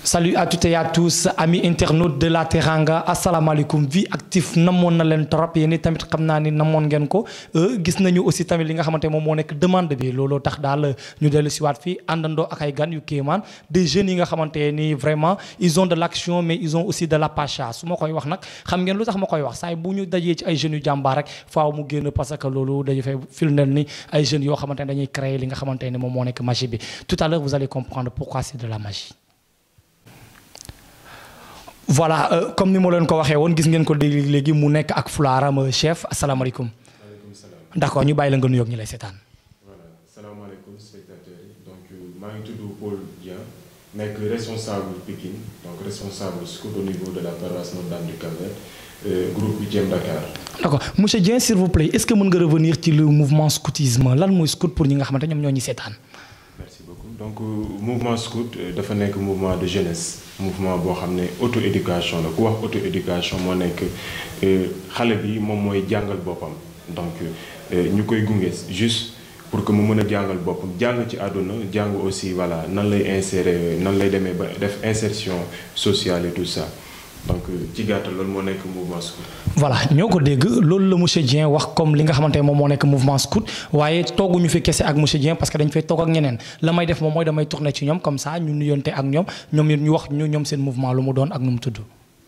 Salut à toutes et à tous amis internautes de la Teranga asalaamaaleykum vie active namoon na leen trop yéen tamit xam naa ni namoon ngeen ko gis nañu aussi tamit li nga xamante moom moo nekk demande bi looloo tax daal ñu dellu si waat fii àndandoo ak ay gan yu kéemaan des jeunes yi nga xamante ni vraiment ils ont de l'action mais ils ont aussi de la pacha su ma koy wax nag xam ngeen lu tax ma koy wax saay bu ñu dajee ci ay jeunes yu jàmbaar rek faaw mu génn parce que loolu dañu fay firndeel ni ay jeunes yoo xamante ne dañuy créer li nga xamante ne moom moo nekk magie bi tout à l'heure vous allez comprendre pourquoi c'est de la magie voilà euh, comme ni ma leen ko waxee woon gis ngeen ko léegi léegi mu nekk ak fulaaram chef asalaamaaleykum. maaleykum salaam. d'accord ñu bàyyi la nga nuyoog ñu lay seetaan. voilà salaamaaleykum spectateurs yi donc maa ngi tudd Paul Dieng nekk responsable Pikine donc responsable scout au niveau de la paroisse Notre-Dame du Cap-Vert euh, groupe Huitième Dakar. d'accord monsieur Dieng s'il vous plaît est-ce que mën nga revenir ci le mouvement scoutisme lan mooy scout pour ñi nga xamante ñoom ñoo ñu seetaan. merci beaucoup donc euh, mouvement scout euh, dafa nekk mouvement de jeunesse mouvement boo xam ne auto éducation la ku wax auto éducation moo nekk xale bi moom mooy jàngal boppam donc ñu koy gunge juste pour que mu mën a jàngal boppam jàng ci àdduna jàng aussi voilà nan lay insérer nan lay demee ba def insertion sociale et tout ça donc ci gàttal loolu moo nekk mouvement scout. voilà ñoo ko dégg loolu la monsieur Dieng wax comme li nga xamante ne moom moo nekk mouvement scout waaye tooguñu fi kese ak monsieur Dieng parce que dañ fay toog ak ñeneen la may def moom mooy damay tourner ci ñoom comme ça ñu nuyonte ak ñoom ñoom ñu wax ñu ñoom seen mouvement lu mu doon ak nu mu tudd.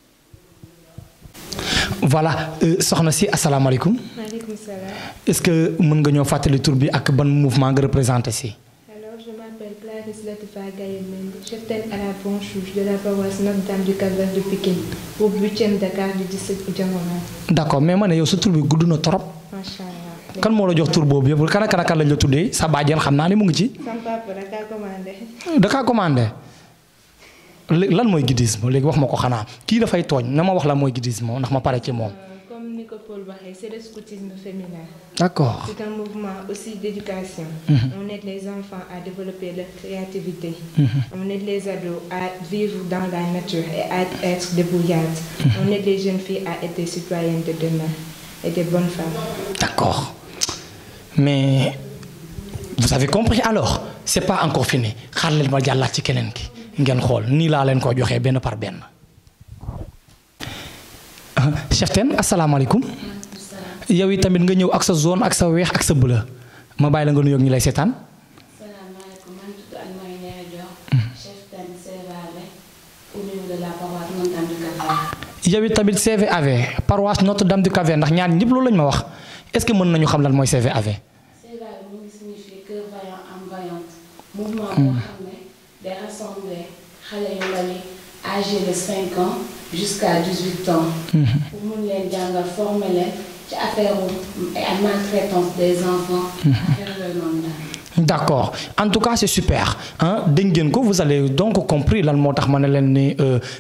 voilà soxna si asalaamaaleykum. maaleykum salaam. est-ce que mën nga ñoo fàttali tur bi ak ban mouvement nga représenté si. alors je m'appelle Clarisse Latifa Gaye Mendy cheptaine à la Bonchouche de la paroisse Notre-Dame du Cap-Vert de Pikine pour huitième Dakar du district Diamono. d'accord mais ma ne yow sa tur bi gudd na trop. macha allah. kan moo la jox tur boobu yëpp kan ak kan ak kan lañ la tuddee sa bàjjen xam naa ne mu ngi ci. sama papa da kaa commandé. da kaa commandé léegi lan mooy guidisme léegi wax ma ko xanaa kii dafay tooñ na ma wax la mooy guidisme ndax ma pare ci moom. Euh, comme ni ko Paul waxee c'est le scoutisme féminin. d'accord c'est un mouvement aussi d'éducation. on aide les enfants à développer leur créativité. on aide les ados à vivre dans la nature et à être débrouillardes. on aide les jeunes filles à être des citoyennes de demain et des bonnes femmes. d'accord mais vous avez compris alors c'est pas encore fini xaar leen ma jàllaat ci keneen ki ngeen xool nii laa leen ko joxee benn par benn. ah chef ten asalaamaaleykum yow yi tamit nga ñëw ak sa zone ak sa weex ak sa bleu ma bàyyi la nga nuyoog ñu lay seetaan. salaamaaleykum man tudd Anne-Marie Ndiaye Dior chef tan CVAV au niveau de la paroisse Notre-Dame du Cap-Vert yow it tamit CVAV paroisse Notre-Dame du Cap-Vert ndax ñaar ñëpp loolu lañ ma wax est-ce que mën nañu xam lan mooy CVAV. CVAV mu ngi signifier cœur vaillant âme vaillante mouvement boo xam ne day rassembler xale yu ndaw yi âgés de 5 ans jusqu'à 18 ans pour mun leen jàngal former leen ci affaire ay maltraitance des enfants affaire yooyu noonu daal d'accord en tout cas c'est super ah dégg ngeen ko vous avez donc compris lan moo tax ma ne leen ni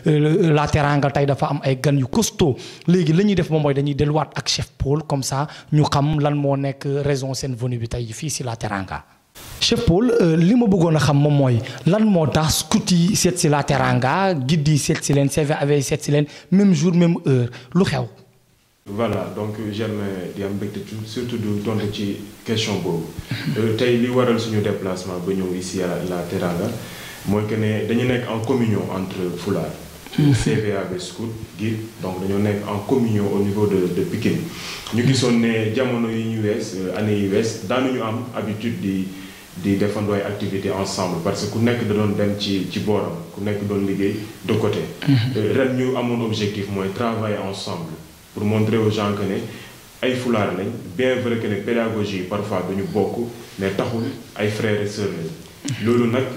la Teranga tey dafa am ay gan yu costaud léegi la ñuy def moom mooy dañuy delluwaat ak chef Paul comme ça ñu xam lan moo nekk raison seen venue bi tey fii si la Teranga. chef Paul li ma bëggoon a xam moom mooy lan moo tax scout yi seet si la Teranga guide yi seet si leen CVAV seet si leen même jour même heure lu xew. voilà donc Germain di am mbégte surtout du tontu ci question boobu tey li waral suñu déplacement ba ñëw ici à la Teranga mooy que ne dañu nekk en communion entre Fulaar CVAV scout guide donc dañoo nekk en communion au niveau de de Pikine ñu gisoon ne jamono yi ñu wees année yi wees daanuñu am habitude di di defandoo ay activités ensemble parce que ku nekk da doon dem ci ci booram ku nekk doon liggéey de côté ren ñu amoon objectif mooy travailler ensemble pour montrer aux gens que ne ay fulaar lañ bien vrai que ne pédagogie parfois duñu bokk mais taxul ay frères et sœurs lañ loolu nag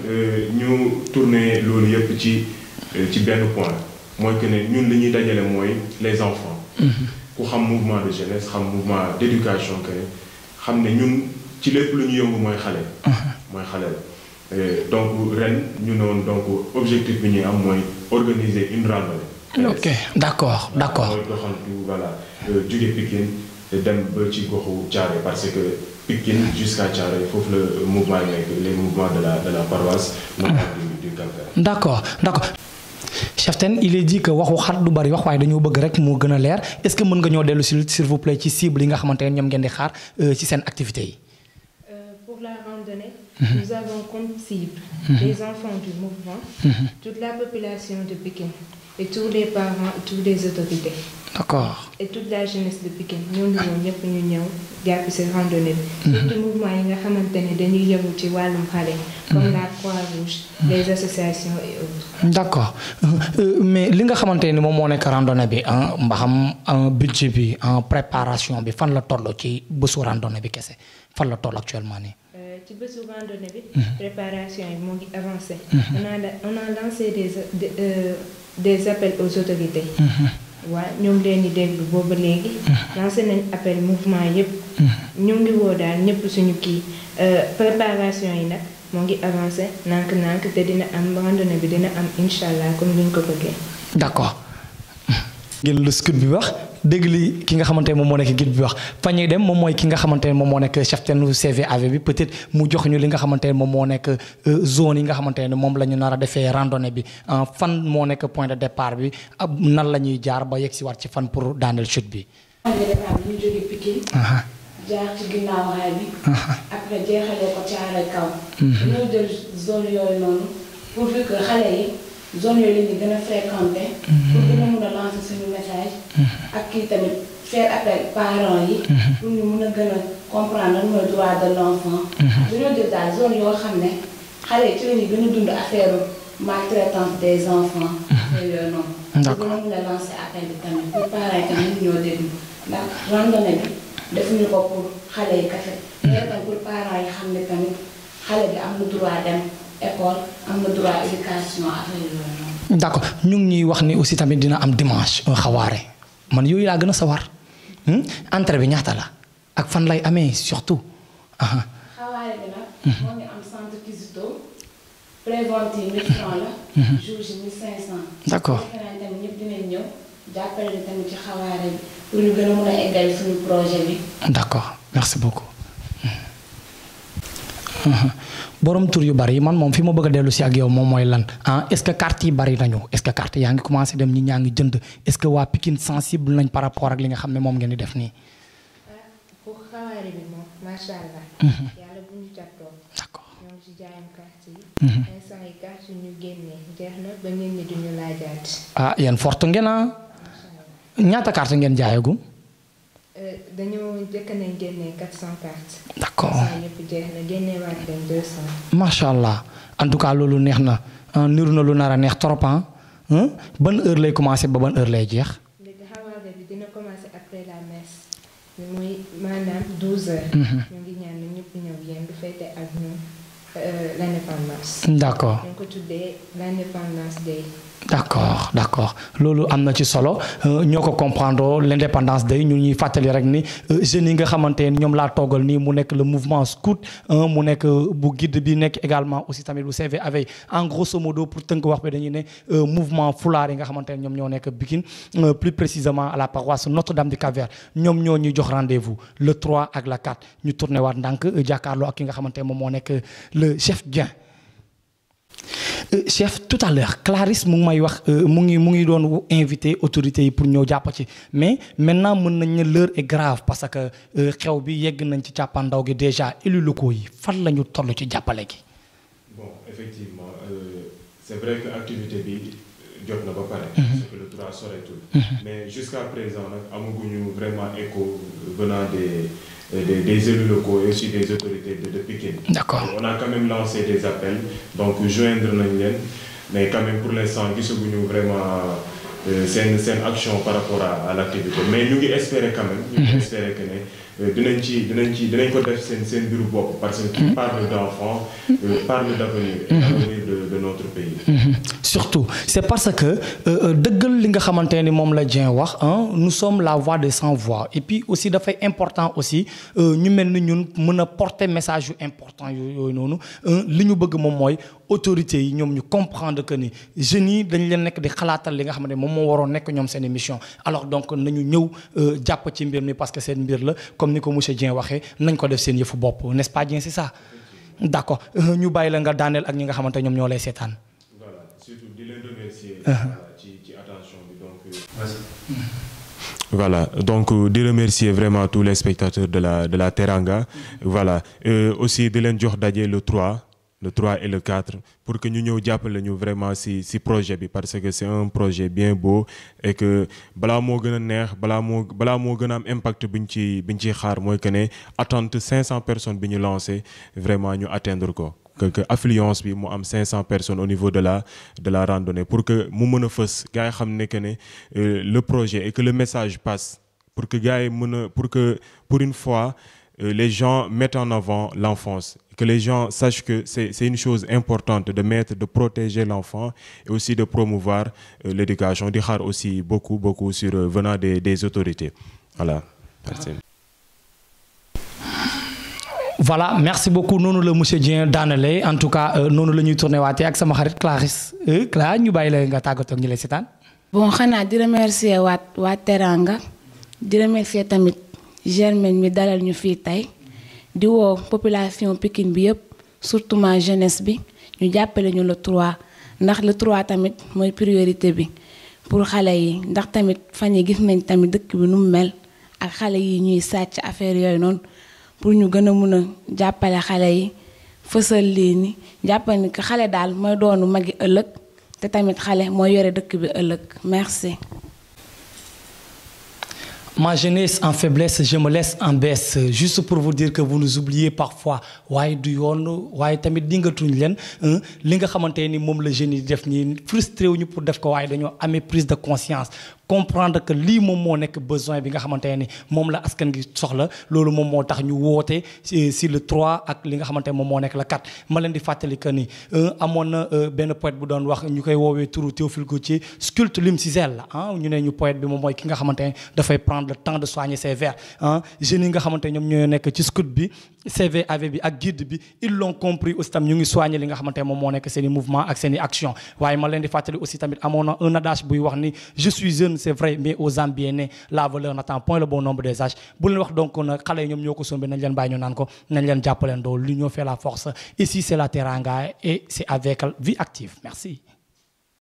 ñu tourner loolu yépp ci ci benn point mooy que ne ñun li ñuy dajale mooy les enfants ku xam mouvement de jeunesse xam mouvement d'éducation que xam ne ñun ci lépp lu ñu yëngu mooy xale mooy xale la donc ren ñu noonu donc objectif bi ñuy am mooy organiser une randonnée ok d'accord d'accord mooy doxantu voilà jóge Pikine dem ba ci goxu Thiaroye parce que Pikine jusqu'à Thiaroye foofu la mouvement yi nekk les mouvements de la de la paroisse Notre-Dame du du Cap-Vert d'accord d'accord chef ten il est dit que waxu xat du bari wax waaye dañoo bëgg rek moo gën a leer est-ce que mën nga ñoo dellu si s'il vous plaît ci cible yi nga xamante ne ñoom ngeen di xaar ci seen activités yi. Euh, pour la randonnée Nous avons comme cible les enfants du mouvement, toute la population de Pékin et tous les parents et toutes les autorités. d'accord et toute la jeunesse de Pikine ñoo ngi woon ñëpp ñu ñëw jàpp ci randonnée bi. surtout mouvement yi nga xamante ne dañuy yëngu ci wàllum xale. comme la Croix-Rouge les associations et autres. d'accord Euh, mais li nga xamante ni moom moo nekk randonnée bi ah mbaxam ah, budget bi en préparation bi fan la toll ci bésu randonnée bi kese fan la toll actuellement nii. Euh, ci bésu randonnée bi. préparation yi moo ngi avancé. on a la- on a lancé des des, euh, des appels aux autorités. waaw ñoo ngi leen di déglu booba léegi. lancé nañ appel mouvement yépp ñu ngi woo daal ñëpp suñu kii euh, préparation yi nag moo ngi avancé nànk-nànk te dina am randonnée bi dina am incha allah comme ni ñu ko bëggee. d'accord ngeen lu scout bi wax dégg li ki nga xamante ne moom moo nekk guide bi wax fa ñuy dem moom mooy ki nga xamante ne moom moo nekk chef nu CVAV bi peut-être mu jox ñu li nga xamante ne moom moo nekk euh, zone yi nga xamante ne moom la ñu nar a defee randonnée bi ah, fan moo nekk point de départ bi ab nan la ñuy jaar ba yegg si waat ci fan pour daaneel chute bi. xam nga départ bi ñu jóge Pikine Aha. jaar ci ginnaaw raay bi après jeexalee ko caare kaw dañoo jël zone yooyu noonu pourvu que xale yi zone yooyu la ñu gën a fréquenté pour gën a mun a lancer suñu message ak kii tamit faire appel parents yi pour ñu mun a gën a comprendre lan mooy droit de l'enfant dañoo jël daal zone yoo xam ne xale yi ci la ñuy gën a dund affaire maltraitance des enfants yooyu yooyu noonu D'accord. pour gën a mun a lancer appel bi tamit pour parents yi tamit ñoo déglu ndax randonnée bi defuñu ko pour xale yi kese mais tam pour parents yi xam ne tamit xale bi am na droit dem école am na droit éducation affaire yooyu noonu. d'accord ñu ngi ñuy wax ni aussi tamit dina am dimanche un xawaare man yooyu laa gën a sawar hmm? entrée bi ñaata la ak fan lay amee surtout aha xawaare bi nag. moo ngi am centre Kizito prévente yi 1000 francs la. jour ji 1500. D'accord. defe naa tamit ñëpp dinañ ñëw jàppale ni tamit ci xawaare bi pour ñu gën a mun a eggal suñu projet bi. d'accord merci beaucoup borom tur yu bari man moom fi ma bëgg a dellu si ak yow moom mooy lan ah est-ce que carte yi bari nañu est-ce que carte yaa ngi commencé dem ñi ñaa ngi jënd est-ce que waa Pikine sensible nañ par rapport ak li nga xam ne moom ngeen di def nii pour xawaare bi moom macha allah. yàlla bu ñu jàppoo. d'accord ñoo ngi ci jaayam carte yi. instant yi carte yi ñu génnee jeex na ba nit ñi duñu laajaat. ah yéen forte ngeen ah ñaata carte ngeen jaayagum Euh, dañoo njëkk nañ génnee 400 cartes. d'accord 400 yëpp jeex na génneewaat leen 200. macha allah en tout cas loolu neex na ah, niru na lu nar a neex trop ah Hein? ban heure lay commencé ba ban heure lay jeex léegi xawaare bi dina commencer après la messe bi muy maanaam 12 heures. ñu ngi ñaan na ñëpp ñëw yéen du fête ak ñun euh, l'indépendance. d'accord ñu ngi ko tuddee l'indépendance day. d'accord d'accord loolu am na ci solo euh, ñoo ko comprendre l'indépendance day ñu ñuy fàttali rek ni euh, jeunes yi nga xamante ne ñoom laa toogal nii mu nekk le mouvement scout euh, mu nekk euh, bu guide bi nekk également aussi tamit bu CV avec en grosso modo pour tënk wax bi dañuy ne euh, mouvement fulaar yi nga xamante ne ñoom ñoo nekk Pikine euh, plus précisément à la paroisse Notre-Dame du Cap-Vert ñoom ñoo ñuy jox rendez-vous le 3 ak la 4 ñu tourné waat ndànk euh, jàkkaarloo ak ki nga xamante ne moom moo nekk le chef Dieng Euh, chef tout à l'heure Clarisse mu ngi may wax euh, mu ngi mu ngi doon invité autorités yi pour ñëw jàpp ci mais maintenant mën nañ ne l'heure est grave parce que euh, xew bi yegg nañ ci càppandaw gi déjà élus locaux yi fan la ñu toll ci jàppale gi. bon effectivement euh, c'est vrai que activité bi jot na ba pare. parce que le 3 soreetul. mais jusqu'à présent nag amaguñu vraiment écho venant des des des élus locaux et aussi des autorités de de Pikine. D'accord. on a quand même lancé des appels donc joindre nañ leen mais quand même pour l'instant gisaguñu vraiment euh, seen seen action par rapport à à l'activité mais ñu ngi espérer quand même. ñu ngi espérer que ne euh, dinañ ci dinañ ci dinañ ko def seen seen mbiru bopp parce que qui parle d'enfants euh, parle d'avenir et d'avenir de de notre pays. Mhm. surtout c'est parce que euh, euh, dëggal li nga xamante ni moom la Dieng wax hein, nous sommes la voix des sans voix et puis aussi dafay important aussi euh, ñu mel ni ñun mën a porter message yu important yooyu yooyu noonu euh, li ñu bëgg moom mooy autorités yi ñoom ñu comprendre que ni jeunes yi dañ leen nekk di xalaatal li nga xamante ne moom moo waroon nekk ñoom seen émission alors donc nañu ñëw euh, jàpp ci mbir mi parce que seen mbir la comme ni ko monsieur Dieng waxee nañ ko def seen yëfu bopp n'est-ce pas Dieng c'est ça d'accord euh, ñu bàyyi la nga daaneel ak ñi nga xamante ñoom ñoo lay seetaan. voilà surtout di leen remercier. voilà, ci ci attention bi donc. euh, Voilà, donc euh, de remercier vraiment tous les spectateurs de la, de la Teranga. Voilà, Euh, aussi de leen jox daje le 3, le 3 et le 4 pour que ñu ñëw jàppale ñu vraiment si si projet bi parce que c'est un projet bien beau et que balaa moo gën a neex balaa moo balaa moo gën a am impact bi ñu ci bi ñu ciy xaar mooy que ne attente 500 personnes bi ñu lancé vraiment ñu atteindre ko. que que affluence bi mu am 500 personnes au niveau de la de la randonnée pour que mu mën a fës gars yi xam ne que ne euh, le projet et que le message passe pour que gars yi mën a pour que pour une fois euh, les gens mettent en avant l'enfance que les gens sachent que c'est c'est une chose importante de mettre de protéger l'enfant et aussi de promouvoir euh, l'éducation di xaar aussi beaucoup beaucoup sur euh, venant des des autorités voilà merci. voilà merci beaucoup noonu la monsieur Dieng daanale en tout cas euh, noonu la ñuy tourné waatee ak sama xarit Clarisse euh, Cla ñu bàyyi la nga tàggatoo ak ñi lay seetaan. bon xanaa di remercier waat waa Teranga di remercier tamit Germaine mi dalal ñu fii tey di woo population Pikine bi yëpp surtout ma jeunesse bi ñu jàppale ñu le 3 ndax le 3 tamit mooy priorité bi pour xale yi ndax tamit fan yi gis nañ tamit dëkk bi nu mu mel ak xale yi ñuy sàcc affaire yooyu noonu pour ñu gën a mun a jàppale xale yi fësal lii ni jàppale ni que xale daal mooy doonu magi ëllëg te tamit xale mooy yore dëkk bi ëllëg merci. Ma jeunesse en faiblesse, je me laisse en baisse. Juste pour vous dire que vous nous oubliez parfois. waaye du yoon waaye tamit dingatuñ leen li nga xamante ni moom la jeunes yi def nii frustré wuñu pour def ko waaye dañoo amee prise de conscience comprendre que lii moom moo nekk besoin bi nga xamante ni moom la askan gi soxla loolu moom moo tax ñu woote si si le 3 ak li nga xamante ne moom moo nekk la 4 ma leen di fàttali que ni amoon na benn poète bu doon wax ñu koy woowee turu Théophile Gautier sculpte l'homme cisel la ah ñu ne ñu poète bi moom mooy ki nga xamante ne dafay prendre le temps de soigner ses vers ah jeunes yi nga xamante ñoom ñoo nekk ci scout bi CVAV bi ak guide bi ils l'ont compris aussi tam ñu ngi soigner li nga xamante ne moom moo nekk seen i mouvement ak seen i action waaye ma leen di fàttali aussi tamit amoon na un adage buy wax ni je suis jeune c'est vrai mais aux âmes bien nées la valeur n'attend point le bon nombre des âges bu leen wax donc nag xale yi ñoom ñoo ko sombi nañ leen bàyyi ñu naan ko nañ leen jàppaleen doo l'union fait la force ici c'est la Teranga et c'est avec Vie Active merci